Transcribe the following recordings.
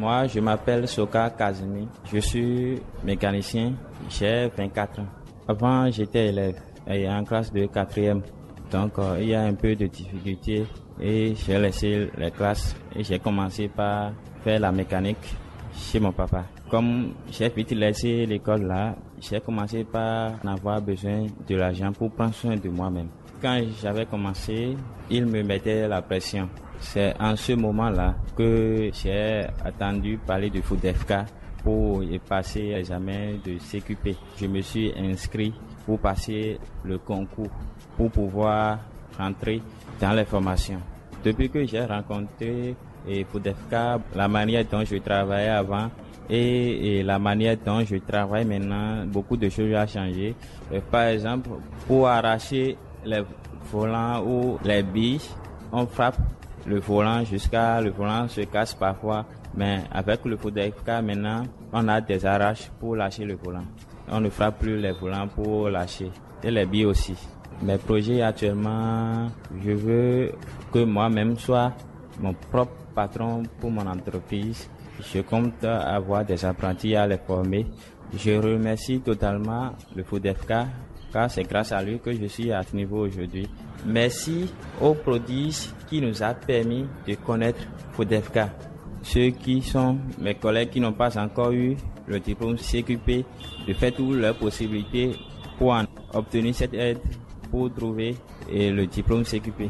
Moi, je m'appelle Soka Kazumi. Je suis mécanicien. J'ai 24 ans. Avant, j'étais élève et en classe de quatrième. Donc, euh, il y a un peu de difficulté et j'ai laissé les classes et j'ai commencé par faire la mécanique chez mon papa. Comme j'ai vite laissé l'école là, j'ai commencé par en avoir besoin de l'argent pour prendre soin de moi-même. Quand j'avais commencé, il me mettait la pression. C'est en ce moment-là que j'ai attendu parler de FUDEFK pour y passer l'examen de CQP. Je me suis inscrit pour passer le concours pour pouvoir rentrer dans les formations. Depuis que j'ai rencontré et FUDEFK, la manière dont je travaillais avant et, et, la manière dont je travaille maintenant, beaucoup de choses ont changé. Et par exemple, pour arracher les volants ou les billes, on frappe le volant jusqu'à le volant se casse parfois. Mais avec le FUDEFK maintenant, on a des arraches pour lâcher le volant. On ne frappe plus les volants pour lâcher. Et les billes aussi. Mes projets actuellement, je veux que moi-même soit mon propre patron pour mon entreprise. Je compte avoir des apprentis à les former. Je remercie totalement le FUDEFK car c'est grâce à lui que je suis à ce niveau aujourd'hui. Merci aux prodiges qui nous a permis de connaître FUDEFK. Ceux qui sont mes collègues qui n'ont pas encore eu le diplôme CQP, de faire toutes leurs possibilités pour en obtenir cette aide pour trouver le diplôme CQP.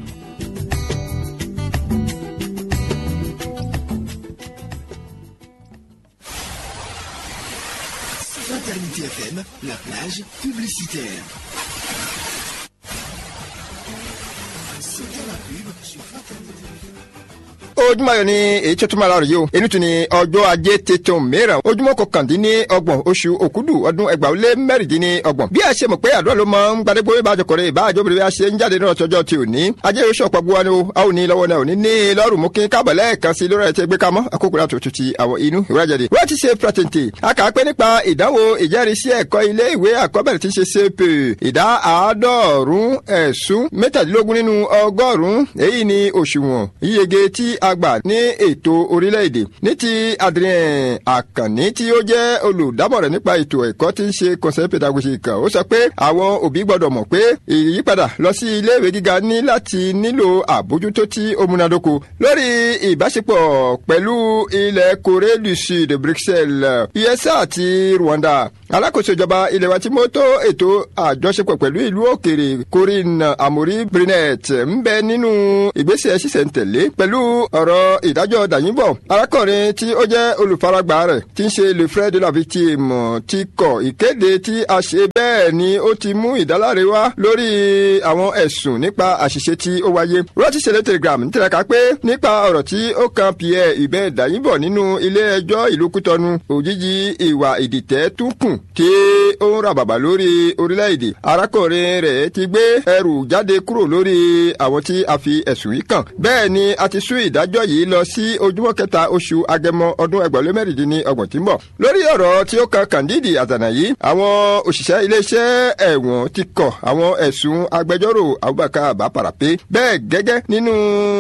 Fraternité FM, la plage publicitaire. C'était la pub sur Fraternité ojúmọ́ ayọ̀ ni èyí tó tún máa lọ rèé o èyí tún ni ọjọ́ ajé tuntun mìíràn ojúmọ́ kọkàndínní ọgbọ̀n oṣù òkúdù ọdún ẹgbàá lé mẹ́rìndínní ọgbọ̀n bí a ṣe mọ̀ pé àdúrà ló máa ń gbadégbó bá àjọkọ̀rẹ́ ìbáàjọ́ bèrè bí a ṣe ń jáde náà tọjọ́ ti òní ajé oṣù ọ̀pọ̀ gbọ́ ni o a ò ní lọ́wọ́ náà òní ní lọ́rùn mú kí káàbọ̀ lẹ́ẹ̀kan sí lórí ẹ̀tẹ́ gbé kamọ́ àkókò láti òtútù àwọn inú ìwúrájáde wọ́n ti ṣe pratente a kà á pé nípa ìdánwò ìjẹ́rìísí ẹ̀kọ́ ilé ìwé àkọ́bẹ̀rẹ̀ tí ń ṣe cp ìdá àádọ́rùn ẹ̀sùn mẹ́tàdínlógún nínú ọgọ́rùn-ún èyí ni òṣùwọ̀n yíyege tí a gbà ní ètò orílẹ̀-èdè ní ti Adrien Àkànní tí ó jẹ́ olùdámọ̀ràn nípa ètò ẹ̀kọ́ tí ń ṣe conseil pédagogique ó sọ pé àwọn òbí gbọ́dọ̀ mọ̀ pé ìyípadà lọ sí iléèwé gíga ní láti nílò àbójútó tí ó múnádóko lórí ìbáṣepọ̀ pẹ̀lú ilẹ̀ Corée du Sud Bruxelles USA àti Rwanda alákòóso ìjọba ilẹ̀ wa tí mo tó ètò àjọṣepọ̀ pẹ̀lú ìlú òkèrè Corinne Amori Brinet ń bẹ nínú ìgbésẹ̀ ṣísẹ̀ntẹ̀lé pẹ̀lú ọ̀rọ̀ ìdájọ́ dàyìnbọ̀ arákùnrin tí ó jẹ́ olùfaragbá rẹ̀ tí ń ṣe le frère de la victime ti kọ̀ ìkéde tí a ṣe bẹ́ẹ̀ ni ó ti mú ìdáláre wá lórí àwọn ẹ̀sùn nípa àṣìṣe tí ó wáyé rọ́ọ̀tì ṣẹlẹ̀ telegram ń tẹ̀lé ká pé nípa ọ̀rọ̀ tí ó kan Pierre ibẹ̀ dàyìnbọ̀ nínú ilé ẹjọ́ ìlú Kútọ́nù òjijì ìwà ìdìtẹ̀ tún kùn tí ó ń ra bàbà lórí orílẹ̀-èdè arákùnrin rẹ̀ ti gbé ẹrù jáde kúrò lórí àwọn tí a fi ẹ̀sùn yìí kàn bẹ́ẹ̀ ni a ti sún ìdájọ́ yìí lọ sí ojúmọ́ kẹta oṣù agẹmọ ọdún ẹgbẹ̀rún mẹ́rìndínlẹ́ni ọgbọ̀n tí ń bọ̀. lórí ọ̀rọ̀ tí ó kan Kandidi Àzànà yìí àwọn òṣìṣẹ́ iléeṣẹ́ ẹ̀wọ̀n ti kọ̀ àwọn ẹ̀sùn agbẹjọ́rò Abubakar Baparape bẹ́ẹ̀ gẹ́gẹ́ nínú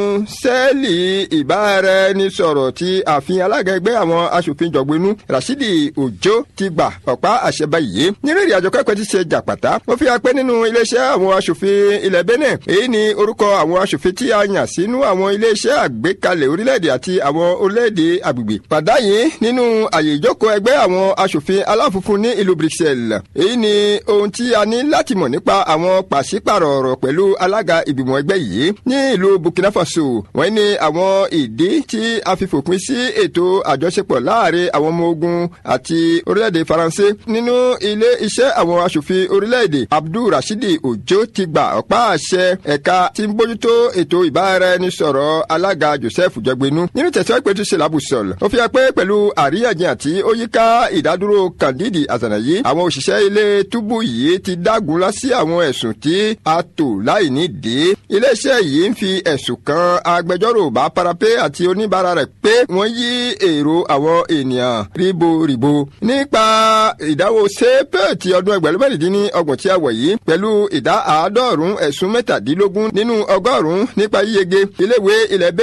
sẹ́ẹ̀lì ìbáraẹnisọ̀rọ̀ tí ààfin alága ẹgbẹ́ àwọn aṣòfin jọ̀gbinú Rashidi Ojo ti gbà ọ̀pá àṣẹ báyìí nínú ìrìn àjò kẹ́kọ̀ọ́ ti ṣe jàpàtà ó fi hàn pé nínú iléeṣẹ́ àwọn aṣòfin ilẹ̀ Benin èyí ni orúkọ àwọn aṣòfin tí a yàn sínú àwọn iléeṣẹ́ àgbékalẹ̀ orílẹ̀-èdè àti àwọn orílẹ̀-èdè agbègbè. Pàdá yìí nínú àyè ìjókòó ẹgbẹ́ àwọn aṣòfin aláfunfun ní ìlú Bruxelles. Èyí ni ohun tí a ní láti mọ̀ nípa àwọn pàṣípàrọ̀ ọ̀rọ̀ pẹ̀lú alága ìgbìmọ̀ ẹgbẹ́ yìí ní ìlú Burkina Faso. Wọ́n ní àwọn ìdí tí a fi fòpin sí ètò àjọṣepọ̀ láàrin àwọn ọmọ ogun àti orílẹ̀-èdè Faransé nínú ilé iṣẹ́ àwọn aṣòfin orílẹ̀-èdè Abdul Rashidi Ojo ti gba ọ̀pá àṣẹ ẹ̀ka tí ń bójútó ètò ìbáraẹnisọ̀rọ̀ alága Joseph Jọgbinu nínú tẹ̀síwájú pé tó ṣe lábùsọ̀l ó fi hàn pé pẹ̀lú àríyànjiyàn tí ó yíká ìdádúró Kandidi Àzànà yìí àwọn òṣìṣẹ́ ilé túbú yìí ti dágunlá sí àwọn ẹ̀sùn tí a tò láì nídìí iléeṣẹ́ yìí ń fi ẹ̀sùn kan agbẹjọ́rò bá parapé àti oníbàárà rẹ̀ pé wọ́n yí èrò àwọn ènìyàn ríboríbo nípa ìdáwó sépè ti ọdún ẹgbẹ̀rún mẹ́rìndínní ọgbọ̀n tí a wọ̀ yìí pẹ̀lú ìdá àádọ́rùn-ún ẹ̀sùn mẹ́tàdínlógún nínú ọgọ́rùn-ún nípa yíyege iléèwé ilẹ̀ Benin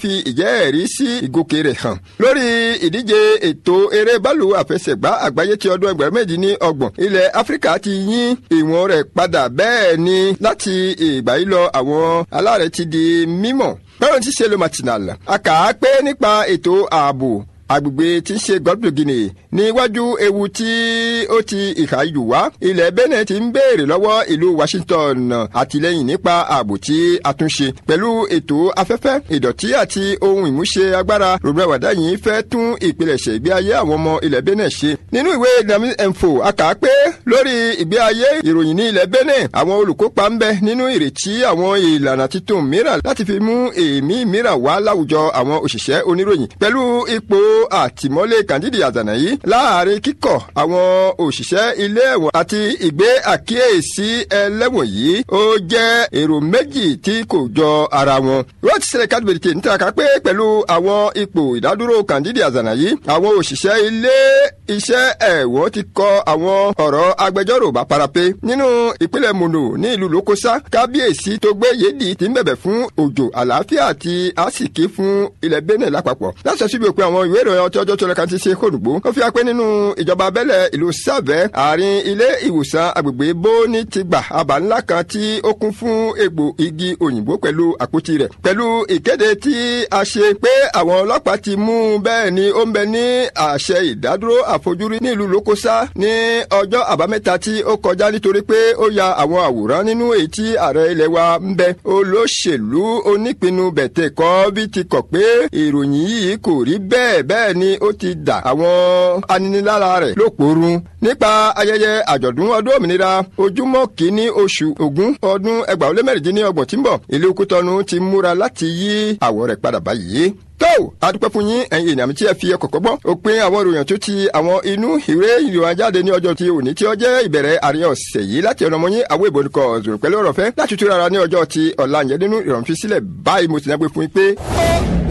fi ìjẹ́ẹ̀rí sí ìgòkè rẹ̀ hàn lórí ìdíje ètò eré bọ́ọ̀lù àfẹsẹ̀gbá àgbáyé ti ọdún ẹgbẹ̀rún méjì ní ọgbọ̀n ilẹ̀ áfíríkà ti yín ìwọ̀n rẹ̀ padà bẹ́ẹ̀ ni láti ìgbà yìí lọ àwọn aláàrẹ̀ ti di mímọ̀ bẹ́ẹ̀ ti ṣe lo matinal a kà á pé nípa ètò ààbò agbègbè tí ń ṣe gọ́dọ̀ guinea níwájú ewu tí ó ti ìhà yù wá ilẹ̀ benin ti ń béèrè lọ́wọ́ ìlú washington àtìlẹ́yìn nípa ààbò tí a tún ṣe pẹ̀lú ètò afẹ́fẹ́ ìdọ̀tí àti ohun ìmúṣe agbára rògbòdà wàdà yìí fẹ́ tún ìpilẹ̀ṣẹ̀ ìgbé ayé àwọn ọmọ ilẹ̀ benin ṣe nínú ìwé dynamic info a kà á pé lórí ìgbé ayé ìròyìn ní ilẹ̀ benin àwọn olùkópa ń bẹ nínú ìrètí àwọn ìlànà titun mìíràn láti fi mú èémí mìíràn wá láwùjọ àwọn òṣìṣẹ́ oníròyìn pẹ̀lú ipò àtìmọ́lé kàndídì àzànà yìí láàrin kíkọ̀ àwọn òṣìṣẹ́ ilé ẹ̀wọ̀n àti ìgbé àkíyèsí ẹlẹ́wọ̀n yìí ó jẹ́ èrò méjì tí kò jọ ara wọn. rọ́ọ̀tì sílẹ̀ kádìbìrìtì ń tàka pé pẹ̀lú àwọn ipò ìdádúró kàndídì àzànà yìí àwọn òṣìṣẹ́ ilé iṣẹ́ ẹ̀wọ̀n ti kọ àwọn ọ̀rọ̀ agbẹjọ́rò bá parapé nínú ìpínlẹ̀ mono ní ìlú lókòsá kábíyèsí tó gbé yéèdì ti ń bẹ̀bẹ̀ fún òjò àlàáfíà àti àsìkí fún ilẹ̀ benin lápapọ̀ láti ṣíbi òpin àwọn ìwé ìròyìn ọtí ọjọ́ tó lẹ́ka ti ṣe kóòdùgbò ó fi hàn pé nínú ìjọba abẹ́lẹ̀ ìlú sàvẹ́ àárín ilé ìwòsàn agbègbè bóní ti gbà àbá ńlá kan tí ó kún fún egbò igi òyìnbó pẹ̀lú àpótí rẹ̀ pẹ̀lú ìkéde tí a ṣe pé àwọn ọlọ́pàá ti mú bẹ́ẹ̀ ni ó ń bẹ ní àṣẹ ìdádúró àfojúrí ní ìlú lókòsá ní ọjọ́ àbámẹ́ta tí ó kọjá nítorí pé ó ya àwọn àwòrán nínú èyí tí ààrẹ ilẹ̀ wa ń bẹ olóṣèlú onípinnu bẹ̀tẹ̀ kọ́ bí ti kọ̀ pé ìròyìn yìí kò rí bẹ́ẹ̀ bẹ́ẹ̀ ni ó ti dà àwọn aninilára rẹ̀ lóporun nípa ayẹyẹ àjọ̀dún ọdún òmìnira ojúmọ́ kìíní oṣù ògún ọdún ẹgbàá ó lé mẹ́rìndínlọ́gbọ̀n tí ń bọ̀ ìlú kútọ́nu ti múra láti yí àwọ̀ rẹ̀ padà báyìí tó adúpẹ́ fún yín ẹ̀yin ènìyàn mi tí ẹ fi ẹkọ̀ kọ́gbọ́ òpin àwọn ìròyìn tó ti àwọn inú ìwé ìròyìn ajáde ní ọjọ́ ti òní tí ó jẹ́ ìbẹ̀rẹ̀ àárín ọ̀sẹ̀ yìí láti ọ̀nà ọmọyín àwọn ìbò nìkan ọ̀zọ̀rọ̀ pẹ̀lú ọ̀rọ̀ fẹ́ láti túra ara ní ọjọ́ ti ọ̀la yẹn nínú ìrọ̀rùn fi sílẹ̀ báyìí mo sì náà gbé fún yín pé